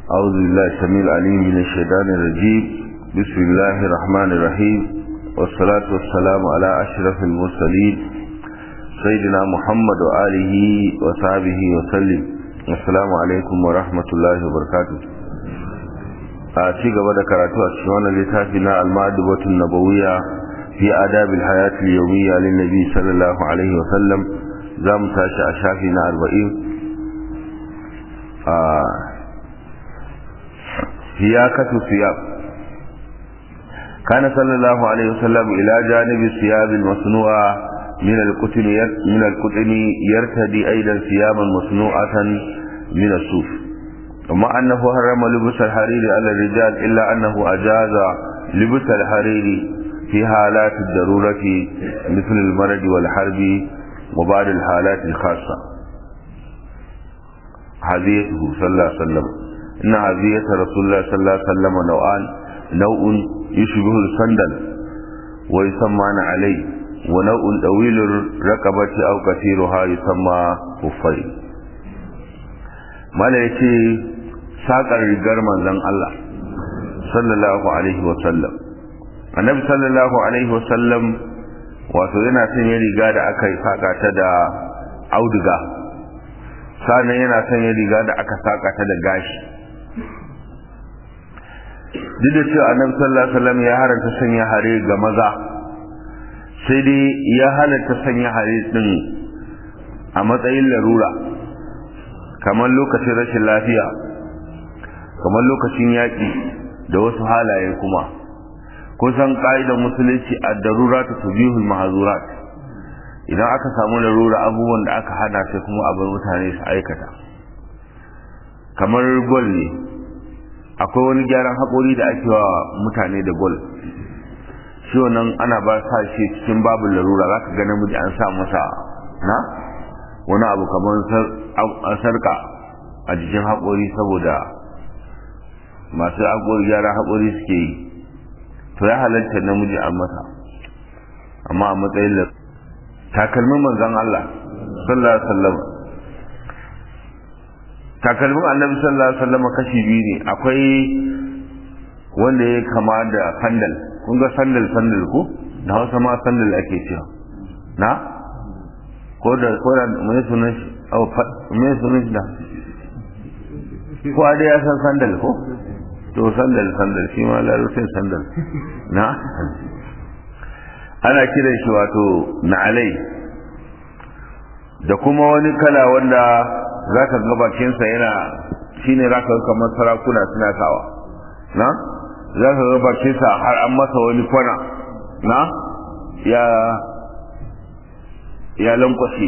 أعوذ بالله السميع العليم من الشيطان الرجيم بسم الله الرحمن الرحيم والصلاة والسلام على أشرف المرسلين سيدنا محمد وآله وصحبه وسلم السلام عليكم ورحمة الله وبركاته a ci gaba da karatu a cikin wannan littafi na al-ma'dubatun nabawiyya fi adab al-hayat al-yawmiyya lin nabi sallallahu alaihi wa sallam zamu tashi a shafi na 40 a siyakatu siyab kana sallallahu alaihi wa sallam ila janibi siyab al-masnu'a min al-qutn min al-qutn yartadi aidan siyaban masnu'atan min as-suf وما أنه حرم لبس الحرير على الرجال إلا أنه أجاز لبس الحرير في حالات الضرورة مثل المرض والحرب وبعض الحالات الخاصة هديته صلى الله عليه وسلم إن هدية رسول الله صلى الله عليه وسلم نوعان نوع يشبه السندل ويسمى عليه ونوع طويل الرقبة أو كثيرها يسمى كفين mala ya ce saƙar rigar manzan Allah sallallahu alaihi wasallam annabi sallallahu alaihi wasallam wato yana son ya riga da aka yi saƙa ta da auduga sannan yana son ya riga da aka saƙa ta da gashi duk da cewa annabi sallallahu alaihi wasallam ya haranta sanya hare ga maza sai dai ya halatta sanya hare din a matsayin larura kamar lokacin rashin lafiya kamar lokacin yaƙi da wasu halaye kuma kusan ƙa'idar musulunci a darura ta tubihul mahazurat idan aka samu larura abubuwan da aka hana sai kuma abin mutane su aikata kamar gol ne akwai wani gyaran haƙori da ake wa mutane da gol shi wannan ana ba sa shi cikin babu larura za ka ga namiji an sa masa na wani abu kamar sarka a jikin haƙori saboda masu haƙori gyara haƙori suke yi to ya halatta namiji a masa amma a matsayin da takalmin manzan Allah sallallahu alaihi wasallam takalmin annabi sallallahu alaihi wasallam kashi biyu ne akwai wanda ya kama da sandal kun ga sandal sandal ko da hausa ma sandal ake cewa na ko da ko da mai sunan shi au mai sunan shi da ko da ya san sandal ko to sandal sandal shi ma larabcin sandal na ana kiran shi wato na alai da kuma wani kala wanda za ka ga bakinsa yana shine za ka ga kamar sarakuna suna sawa na za ka ga bakinsa har an masa wani kwana na ya ya lankwashe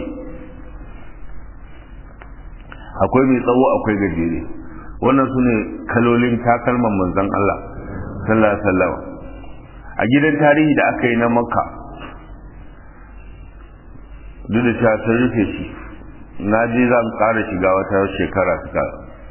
akwai mai tsawo akwai gajere wannan su ne kalolin takalman manzan Allah sallallahu alaihi wasallam a gidan tarihi da aka yi na makka duk da cewa sun rufe shi na je zan ƙara shiga wata shekara suka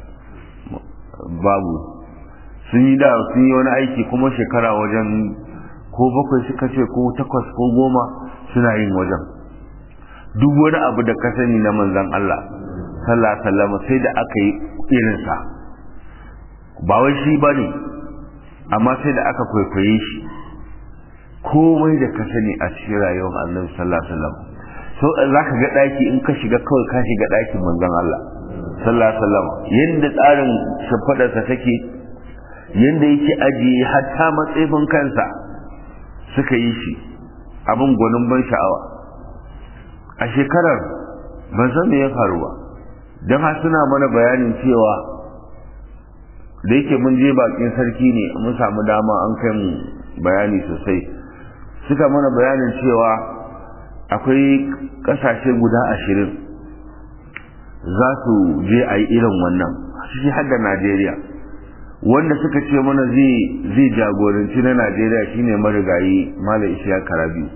babu sun yi da sun yi wani aiki kuma shekara wajen ko bakwai suka ce ko takwas ko goma suna yin wajen duk wani abu da ka sani na manzan Allah sallallahu alaihi wasallam sai da aka yi irinsa ba wai shi bane amma sai da aka kwaikwaye shi komai da ka sani a cikin rayuwar Annabi sallallahu alaihi wasallam so za ka ga daki in ka shiga kawai ka shiga dakin manzan Allah sallallahu alaihi wasallam yanda tsarin shafadarsa take yanda yake ajiye hatta matsayin kansa suka yi shi abin gwanin ban sha'awa a shekarar ban san me ya faru ba don har suna mana bayanin cewa da yake mun je bakin sarki ne mun samu dama an kai mu bayani sosai suka mana bayanin cewa akwai kasashe guda ashirin za su je a yi irin wannan shi har da najeriya wanda suka ce mana zai jagoranci na najeriya shine marigayi malam ishiya karabi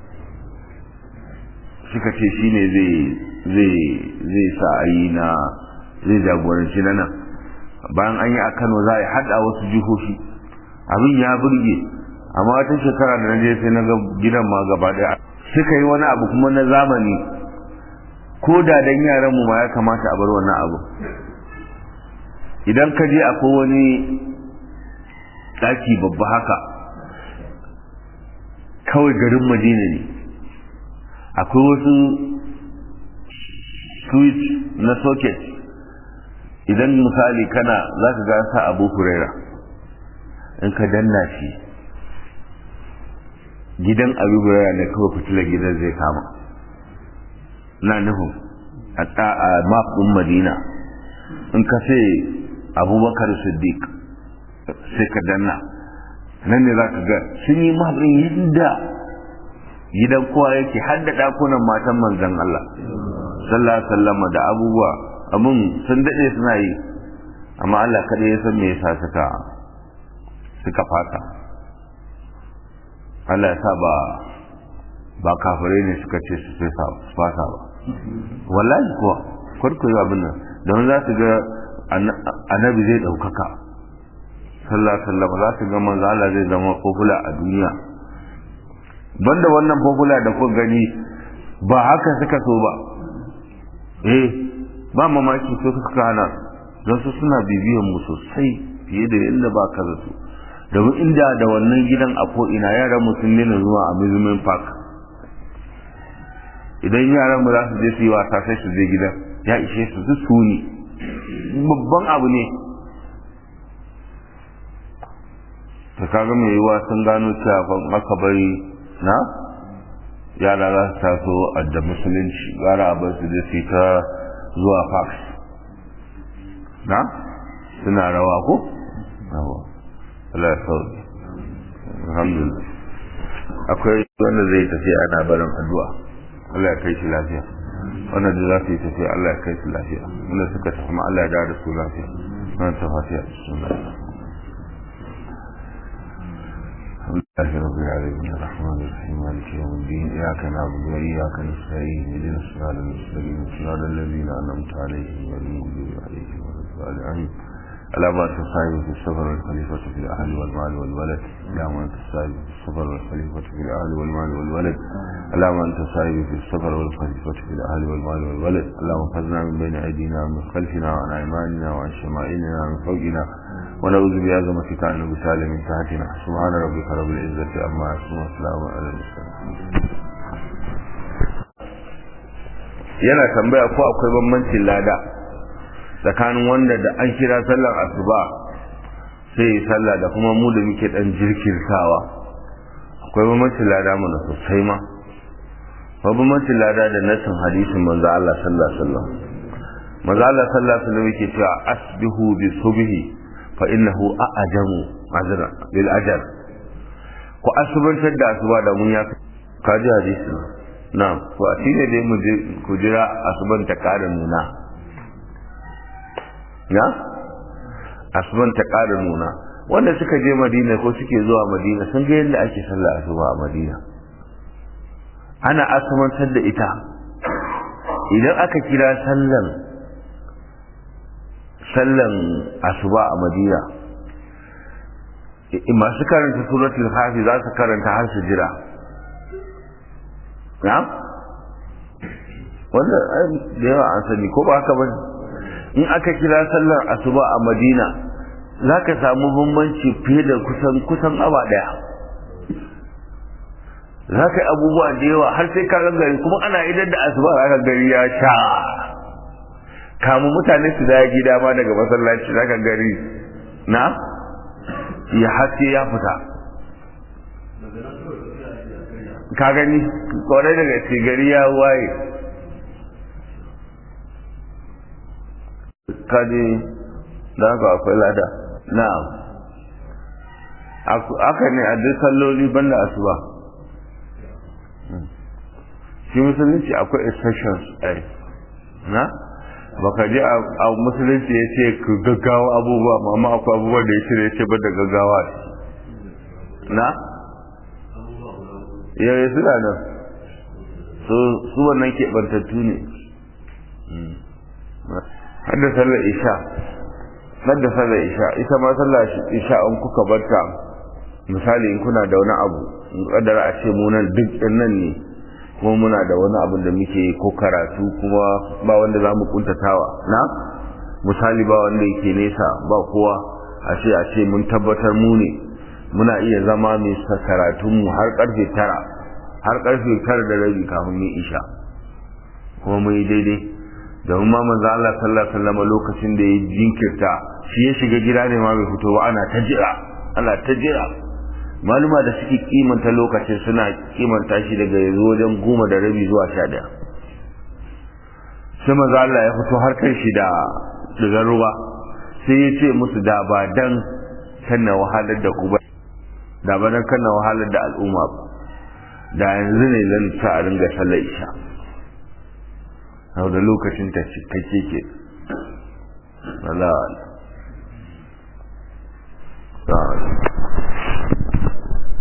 suka ce shine zai sa a yi na zai jagoranci na nan bayan an yi a kano za a yi hada wasu jihohi abin ya burge amma wata shekara da na je sai na ga gidan ma gaba daya suka yi wani abu kuma na zamani ko da dan yaran mu ma ya kamata a bar wannan abu idan ka je akwai wani ɗaki babba haka kawai garin madina ne akwai wasu switch na socket idan misali kana za ka gasa abu huraira in ka danna shi gidan abu huraira ne kawai fitilar gidan zai kama na nufin a map ɗin madina in ka sai abubakar siddiq sai ka danna nan ne za ka ga sun yi mabin yadda gidan kowa yake har da ɗakunan matan manzan Allah sallallahu sallama da abubuwa abun sun daɗe suna yi amma Allah kada ya san me yasa suka suka fata Allah ya sa ba ba kafirai ne suka ce su fata ba wallahi kuwa kwarkwai abin nan don za su ga annabi zai ɗaukaka sallallahu alaihi wasallam za su ga manzo Allah zai zama popular a duniya banda wannan popular da kuka gani ba haka suka so ba eh ba mamaki so suka hana don su suna bibiyan mu sosai fiye da yadda ba ka zato domin inda da wannan gidan a ko ina yaran mu sun nuna zuwa amusement park idan yaran mu za su je su yi wasa sai su je gidan ya ishe su su suni babban abu ne ta kaga mai yiwuwa sun gano cewa ban aka bari na yara za su taso a da musulunci gara a bar su da su ta zuwa fax na suna rawa ko? rawa Allah ya sauke alhamdulillah akwai wanda zai tafi ana barin addu'a Allah ya kai shi lafiya wannan da za su yi tafiya Allah ya kai su lafiya wanda suka tafi ma Allah ya dawo da su lafiya wannan ta fatiha bismillah لله رب العالمين الرحمن الرحيم مالك يوم الدين إياك نعبد وإياك نستعين اهدنا الصراط المستقيم صراط الذين أنعمت عليهم غير المغضوب عليهم ولا الضالين ألا ما تصاحب في السفر والخليفة في الأهل والمال والولد ألا ما تصاحب في السفر والخليفة في الأهل والمال والولد ألا ما تصاحب في السفر والخليفة في الأهل والمال والولد اللهم خذنا من بين أيدينا ومن خلفنا وعن أيماننا وعن شمائلنا ومن فوقنا ونعوذ بعظمتك أن نبتال من تحتنا سبحان ربك رب العزة عما يصفون وسلام على المرسلين yana tambaya ko akwai bambancin lada tsakanin wanda da an kira sallar asuba sai yi sallah da kuma mu da muke dan jirkirtawa akwai bambancin lada mana sosai ma akwai bambancin lada da nasin hadisin manzo Allah sallallahu alaihi wasallam manzo Allah sallallahu alaihi wasallam yake cewa asbihu bi subhi fa innahu a'jamu azra bil ajal ku asubantar da asuba da mun ya kaji hadisi na'am to a shine dai mu je ku jira asuban ta ƙara nuna na asuban ta ƙara nuna wanda suka je madina ko suke zuwa madina sun ga yadda ake sallah asuba a madina ana asubantar da ita idan aka kira sallan sallan asuba a madina masu karanta suratul hafi za su karanta har su jira na wanda da yawa an sani ko ba haka ba in aka kira sallar asuba a madina za ka samu bambanci fiye da kusan kusan awa daya za ka yi abubuwa da yawa har sai ka gari kuma ana idan da asuba za ka gari ya sha kamu mutane su daya gida ma daga masallaci za ka gari na ya haske ya fita ka gani kwarai daga ce gari ya waye kaji da haka akwai lada na'am aka ne a duk salloli banda asuba shi musulunci akwai exceptions ai na baka ji a musulunci ya ce ku gaggawa abubuwa amma akwai abubuwa da ya ce ya ce ba da gaggawa na yare suna nan su wannan keɓantattu ne hadda sallar isha hadda sallar isha ita ma sallar isha an kuka barta misali in kuna da wani abu in kadara a ce munan duk nan ne kuma muna da wani abu da muke ko karatu kuma ba wanda za mu kuntatawa na misali ba wanda yake nesa ba kowa a ce a ce mun tabbatar mu ne muna iya zama mai karatunmu har karfe tara har karfe tara da rabi kafin mu isha kuma mu yi daidai domin ma manzo Allah sallallahu alaihi wasallam lokacin da ya jinkirta shi ya shiga gida ne ma bai fito ba ana ta jira ana ta jira maluma da suke kimanta lokacin suna kimanta shi daga yanzu wajen goma da rabi zuwa sha daya sai manzo Allah ya fito har kai shi da daga ruwa sai ya ce musu da ba dan kanna wahalar da ku ba da ba dan kanna wahalar da al'umma ba da yanzu ne zan ta a ringa sallar isha sau da lokacin ta cikakke ke Allah